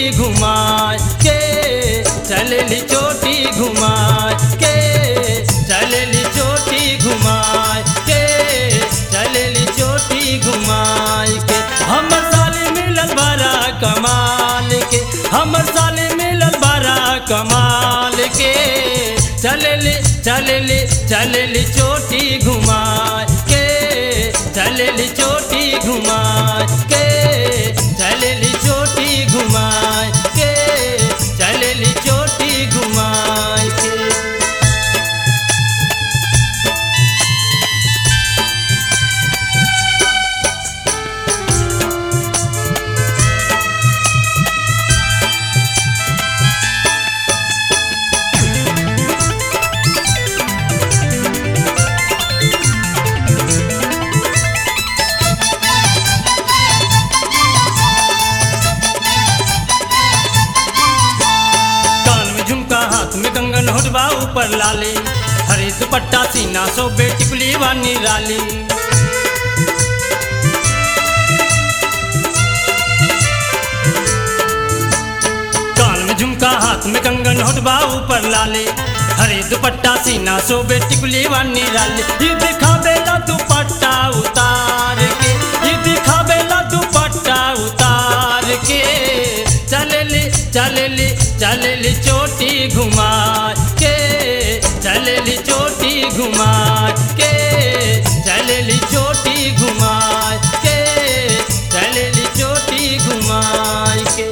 घुमाए के चलेली चोटी घुमाए के चलेली चोटी घुमाए के चलेली चोटी घुमाए के हमर साले मिलल बड़ा कमाल के हमर साले मिलल बड़ा कमाल के चलेली चलेली चलेली चोटी घुमाए के चलेली चोटी घुमाए के चलेली चोटी घुमाए के चलेली चोटी घुमाए के कान में झुमका हाथ में कंगन होटबा ऊपर लाली हरे दुपट्टा सीना सो बेटी कुली वानी राली कान में झुमका हाथ में कंगन होटबा ऊपर लाली हरे दुपट्टा सीना सो बेटी कुली वानी राली ये दिखावेला दुपट्टा उतार के ये दिखावेला दुपट्टा उतार के चलेली चलेली चलेली चोटी घुमा के चलेली चोटी घुमा के चलेली चोटी घुमा के चलेली चोटी घुमा के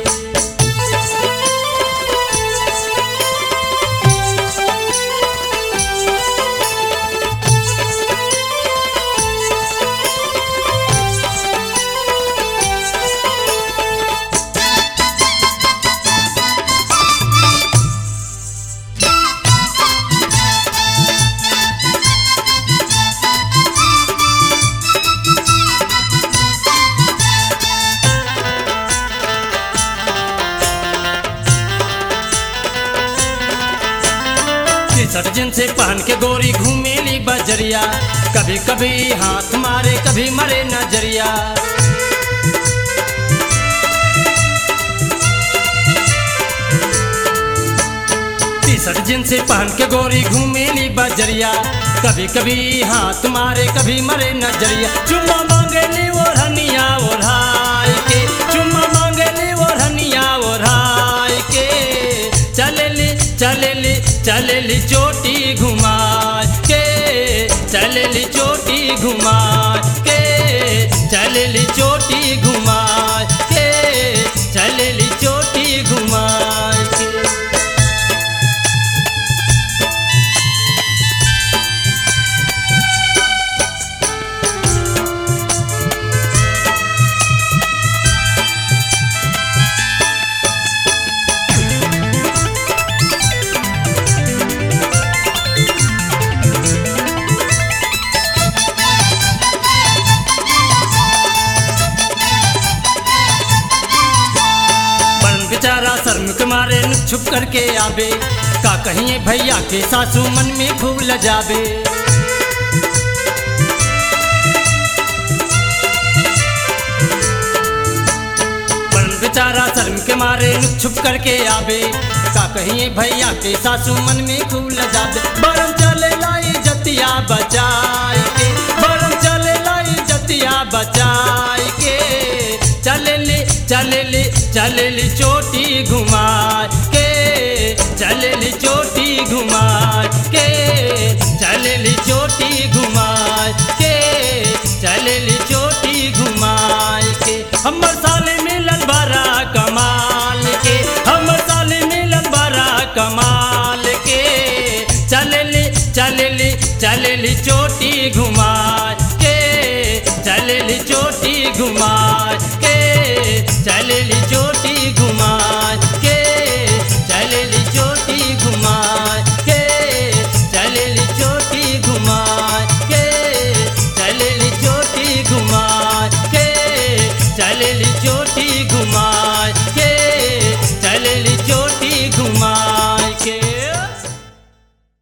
टी-शर्ट जिनसे पहन के गोरी घूमेली बजरिया कभी कभी हाथ मारे कभी मरे नजरिया टी-शर्ट जिनसे पहन के गोरी घूमेली बजरिया कभी कभी हाथ मारे कभी मरे नजरिया चुम्मा मांगेली ओढ़निया ओढ़ाई के चुम्मा मांगेली ओढ़निया ओढ़ाई के चलेली चलेली चलेली चोटी घुमा के चलेली चोटी घुमा के चलेली चोटी घुमा के चलेली चोटी घुमा के बन बेचारा शर्म के मारे नुक छुप करके आवे का कहिए भैया के सासू मन में खूब लजावे बन बेचारा शर्म के मारे नुक छुप करके आवे का कहिए भैया के सासू मन में खूब लजावे बरम चले लाई जतिया बचाई के बरम चले लाई जतिया बचाई के चलेली चलेली चलेली चोटी घुमा के चलेली चोटी घुमा के चलेली चोटी घुमा के चलेली चोटी घुमा के हमर साले मिलन बड़ा कमाल के हमर साले मिलन बड़ा कमाल के चलेली चलेली चलेली चोटी घुमा के चलेली चोटी घुमा के चलेली चोटी